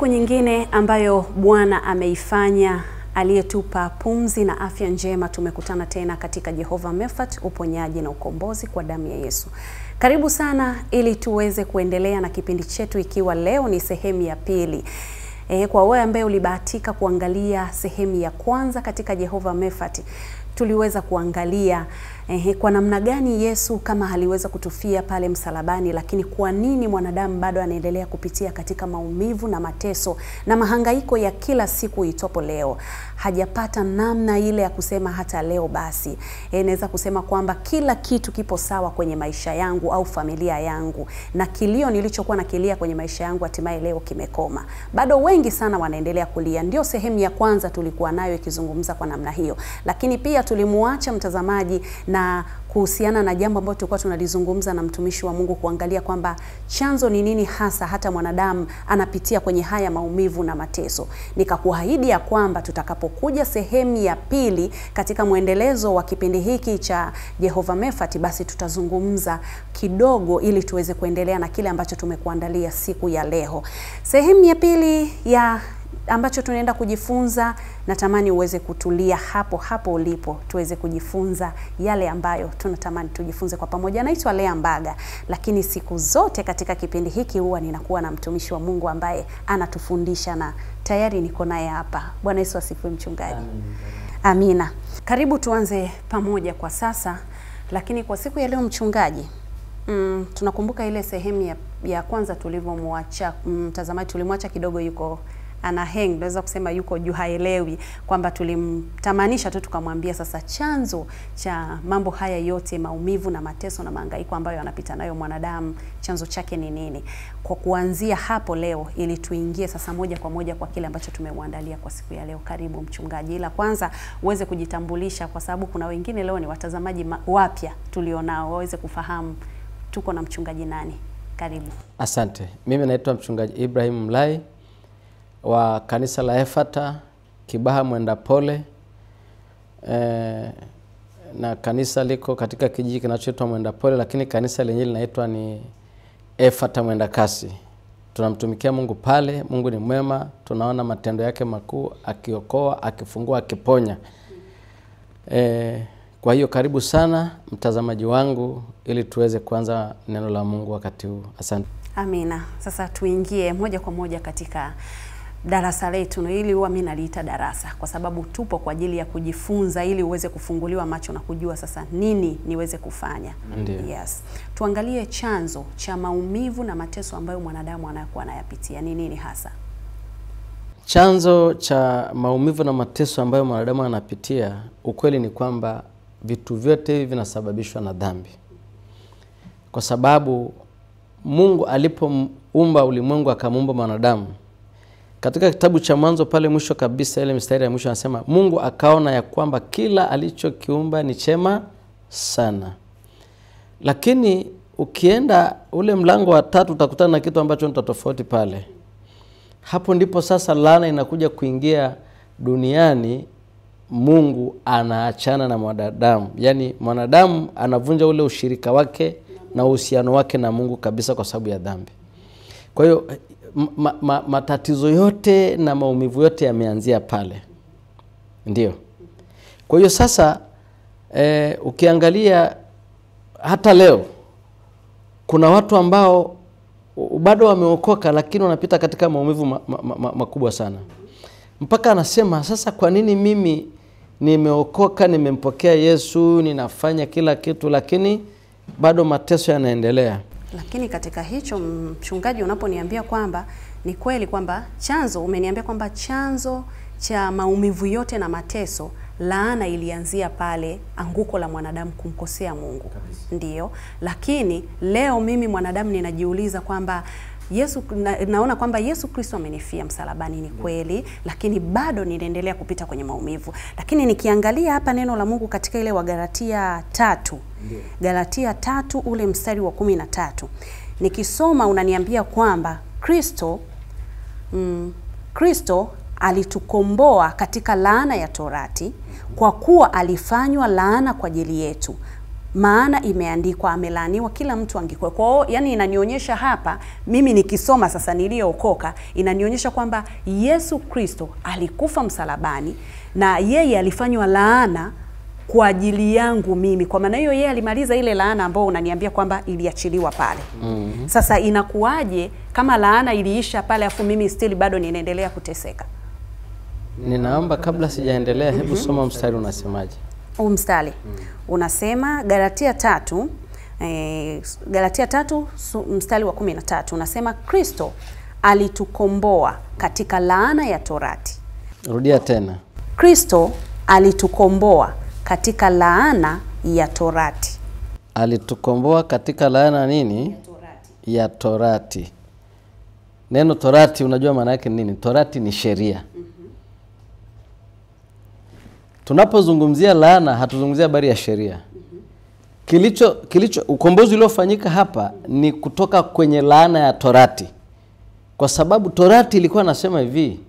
nyingine ambayo Bwana ameifanya aliyetupa pumzi na afya njema, tumekutana tena katika Jehova Mefat, uponyaji na ukombozi kwa damu ya Yesu. Karibu sana ili tuweze kuendelea na kipindi chetu, ikiwa leo ni sehemu ya pili. E, kwa wewe ambaye ulibahatika kuangalia sehemu ya kwanza katika Jehova Mefat, tuliweza kuangalia eh, kwa namna gani Yesu kama aliweza kutufia pale msalabani, lakini kwa nini mwanadamu bado anaendelea kupitia katika maumivu na mateso na mahangaiko ya kila siku itopo leo. Hajapata namna ile ya kusema hata leo basi, eh, naweza kusema kwamba kila kitu kipo sawa kwenye maisha yangu au familia yangu, na kilio nilichokuwa na kilia kwenye maisha yangu hatimaye leo kimekoma. Bado wengi sana wanaendelea kulia. Ndio sehemu ya kwanza tulikuwa nayo ikizungumza kwa namna hiyo, lakini pia tulimuacha mtazamaji na kuhusiana na jambo ambalo tulikuwa tunalizungumza na mtumishi wa Mungu, kuangalia kwamba chanzo ni nini hasa hata mwanadamu anapitia kwenye haya maumivu na mateso. Nikakuahidi ya kwamba tutakapokuja sehemu ya pili katika mwendelezo wa kipindi hiki cha Jehova Mefat, basi tutazungumza kidogo ili tuweze kuendelea na kile ambacho tumekuandalia siku ya leo. Sehemu ya pili ya ambacho tunaenda kujifunza, natamani uweze kutulia hapo hapo ulipo, tuweze kujifunza yale ambayo tunatamani tujifunze kwa pamoja. Naitwa Lea Mbaga, lakini siku zote katika kipindi hiki huwa ninakuwa na mtumishi wa Mungu ambaye anatufundisha na tayari niko naye hapa. Bwana Yesu asifiwe, mchungaji. Amina. Karibu tuanze pamoja kwa sasa, lakini kwa siku ya leo mchungaji, mm, tunakumbuka ile sehemu ya, ya kwanza tulivyomwacha mtazamaji, mm, tulimwacha kidogo yuko ana hang, naweza kusema yuko juu, haelewi kwamba tulimtamanisha tu tukamwambia sasa chanzo cha mambo haya yote, maumivu na mateso na mahangaiko ambayo anapita nayo mwanadamu, chanzo chake ni nini? Kwa kuanzia hapo leo, ili tuingie sasa moja kwa moja kwa kile ambacho tumeuandalia kwa siku ya leo. Karibu mchungaji, ila kwanza uweze kujitambulisha, kwa sababu kuna wengine leo ni watazamaji wapya tulionao, waweze kufahamu tuko na mchungaji nani. Karibu. Asante. Mimi naitwa mchungaji Ibrahim Mlai wa kanisa la Efata Kibaha Mwenda Pole e, na kanisa liko katika kijiji kinachoitwa Mwenda Pole, lakini kanisa lenyewe linaitwa ni Efata Mwenda Kasi. Tunamtumikia Mungu pale. Mungu ni mwema, tunaona matendo yake makuu, akiokoa, akifungua, akiponya. E, kwa hiyo karibu sana mtazamaji wangu, ili tuweze kuanza neno la Mungu wakati huu. Asante. Amina. Sasa tuingie moja kwa moja katika darasa letu, na ili huwa mimi naliita darasa kwa sababu tupo kwa ajili ya kujifunza, ili uweze kufunguliwa macho na kujua sasa nini niweze kufanya. Ndiyo. Yes, tuangalie chanzo cha maumivu na mateso ambayo mwanadamu anayokuwa anayapitia ni nini hasa? Chanzo cha maumivu na mateso ambayo mwanadamu anapitia, ukweli ni kwamba vitu vyote hivi vinasababishwa na dhambi, kwa sababu Mungu alipoumba ulimwengu akamuumba mwanadamu katika kitabu cha Mwanzo pale mwisho kabisa, ile mistari ya mwisho anasema, Mungu akaona ya kwamba kila alichokiumba ni chema sana. Lakini ukienda ule mlango wa tatu utakutana na kitu ambacho ni tofauti pale. Hapo ndipo sasa laana inakuja kuingia duniani. Mungu anaachana na mwanadamu, yaani mwanadamu anavunja ule ushirika wake na uhusiano wake na Mungu kabisa kwa sababu ya dhambi. Kwa hiyo ma, ma, matatizo yote na maumivu yote yameanzia pale, ndio. Kwa hiyo sasa e, ukiangalia hata leo kuna watu ambao bado wameokoka, lakini wanapita katika maumivu makubwa ma, ma, ma, ma sana, mpaka anasema sasa, kwa nini mimi nimeokoka, nimempokea Yesu, ninafanya kila kitu, lakini bado mateso yanaendelea. Lakini katika hicho mchungaji, unaponiambia kwamba ni kweli kwamba chanzo, umeniambia kwamba chanzo cha maumivu yote na mateso, laana ilianzia pale anguko la mwanadamu kumkosea Mungu, ndiyo. Lakini leo mimi mwanadamu ninajiuliza kwamba Yesu na, naona kwamba Yesu Kristo amenifia msalabani, ni kweli, lakini bado ninaendelea kupita kwenye maumivu. Lakini nikiangalia hapa neno la Mungu katika ile Wagalatia tatu Ndiyo. Galatia tatu ule mstari wa kumi na tatu nikisoma unaniambia kwamba Kristo mm, Kristo alitukomboa katika laana ya torati kwa kuwa alifanywa laana kwa ajili yetu maana imeandikwa, amelaaniwa kila mtu angekuwa. Kwa hiyo yani, inanionyesha hapa, mimi nikisoma sasa, niliyookoka, inanionyesha kwamba Yesu Kristo alikufa msalabani na yeye alifanywa laana kwa ajili yangu mimi. Kwa maana hiyo, yeye alimaliza ile laana ambayo unaniambia kwamba iliachiliwa pale. mm-hmm. Sasa inakuwaje kama laana iliisha pale, afu mimi still bado ninaendelea kuteseka? Ninaomba kabla sijaendelea, hebu soma mstari unasemaje? Huu mstari unasema Galatia tatu eh, Galatia tatu su- mstari wa kumi na tatu unasema Kristo alitukomboa katika laana ya torati. Rudia tena. Kristo alitukomboa katika laana ya torati. Alitukomboa katika laana nini? Ya torati. Neno torati unajua maana yake ni nini? Torati ni sheria. Tunapozungumzia laana hatuzungumzia habari ya sheria. Kilicho kilicho ukombozi uliofanyika hapa ni kutoka kwenye laana ya torati, kwa sababu torati ilikuwa nasema hivi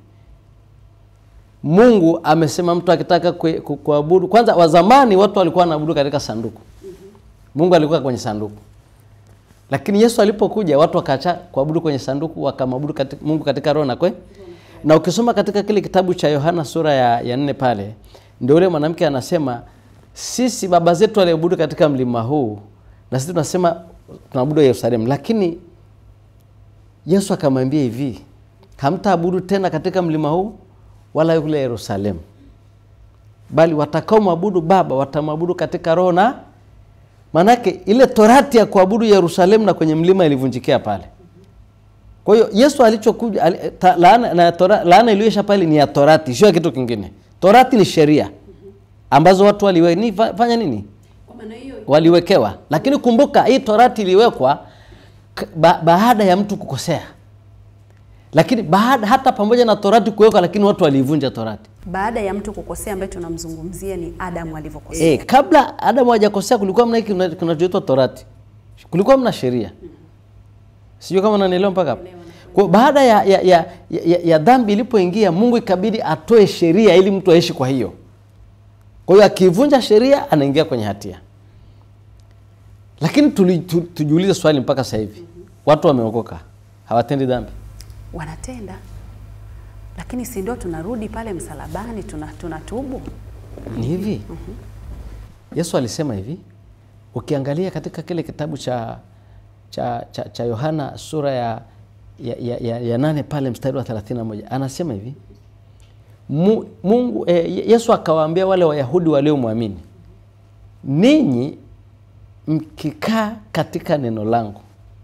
Mungu amesema mtu akitaka kue- ku- kuabudu, kwanza wazamani watu walikuwa wanaabudu katika sanduku. Mungu alikuwa kwenye sanduku, lakini Yesu alipokuja watu wakaacha kuabudu kwenye sanduku, wakamwabudu katika, Mungu katika roho na kwe. Na ukisoma katika kile kitabu cha Yohana sura ya, ya nne pale ndio yule mwanamke anasema sisi baba zetu waliabudu katika mlima huu na sisi tunasema tunaabudu Yerusalemu, lakini Yesu akamwambia hivi, hamtaabudu tena katika mlima huu wala yule Yerusalemu, bali watakao mwabudu Baba watamwabudu katika roho na maanake, ile torati ya kuabudu Yerusalemu na kwenye mlima ilivunjikia pale. Kwa hiyo Yesu alichokuja ali, ta, laana, na tora, laana iliyoisha pale ni ya torati, sio ya kitu kingine. Torati ni sheria ambazo watu waliwe, ni, fa- fanya nini waliwekewa, lakini kumbuka hii torati iliwekwa k- ba, baada ya mtu kukosea lakini baada hata pamoja na torati kuwekwa, lakini watu waliivunja torati. Baada ya mtu kukosea, ambaye tunamzungumzia ni Adamu alivyokosea. E, kabla Adamu hajakosea kulikuwa mna hiki kina- kinachoitwa torati, kulikuwa mna sheria. Sijui kama unanielewa mpaka hapo. Kwa baada ya, ya, ya, ya, ya dhambi ilipoingia, Mungu ikabidi atoe sheria ili mtu aishi kwa hiyo. Kwa hiyo akivunja sheria anaingia kwenye hatia. Lakini tuli, tu, tujiulize swali mpaka sasa hivi, watu wameokoka hawatendi dhambi? Wanatenda, lakini si ndio tunarudi pale msalabani tuna tunatubu. Ni hivi Yesu alisema hivi, ukiangalia katika kile kitabu cha cha cha, cha Yohana sura ya, ya, ya, ya, ya nane pale mstari wa 31 anasema hivi Mu, Mungu eh, Yesu akawaambia wale Wayahudi waliomwamini, ninyi mkikaa katika neno langu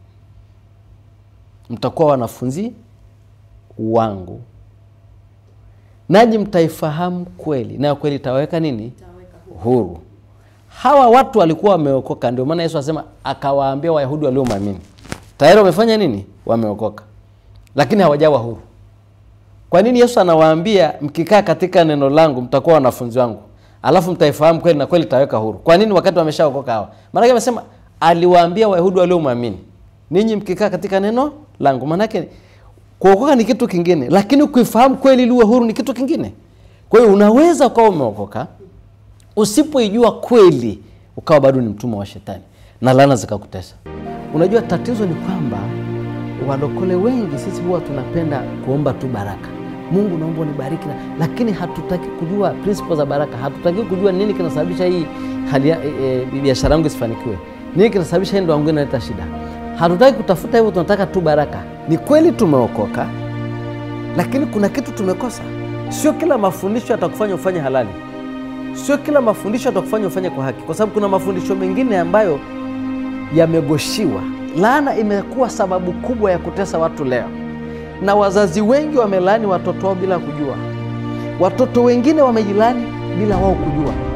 mtakuwa wanafunzi wangu nanyi mtaifahamu kweli, nayo kweli itawaweka nini? Huru. Hawa watu walikuwa wameokoka, ndio maana Yesu asema akawaambia Wayahudi waliomwamini, tayari wamefanya nini? Wameokoka, lakini hawajawa huru. Kwa nini Yesu anawaambia mkikaa katika neno langu mtakuwa wanafunzi wangu, alafu mtaifahamu kweli na kweli itaweka huru? Kwa nini wakati wameshaokoka hawa? Maanake amesema aliwaambia Wayahudi waliomwamini, ninyi mkikaa katika neno langu. Maanake kuokoka ni kitu kingine, lakini kuifahamu kweli ili uwe huru ni kitu kingine. Kwa hiyo unaweza ukawa umeokoka usipoijua kweli ukawa bado ni mtumwa wa shetani na laana zikakutesa. Unajua, tatizo ni kwamba walokole wengi sisi huwa tunapenda kuomba tu baraka. Mungu naomba unibariki, na- lakini hatutaki kujua principles za baraka. Hatutaki kujua nini kinasababisha hii hali ya- e, e, biashara yangu isifanikiwe, nini kinasababisha hii ndoa yangu inaleta shida. Hatutaki kutafuta hivyo, tunataka tu baraka. Ni kweli tumeokoka, lakini kuna kitu tumekosa. Sio kila mafundisho yatakufanya ufanye halali sio kila mafundisho yatakufanya ufanye kwa haki, kwa sababu kuna mafundisho mengine ambayo yamegoshiwa. Laana imekuwa sababu kubwa ya kutesa watu leo, na wazazi wengi wamelaani watoto wao bila kujua. Watoto wengine wamejilani bila wao kujua.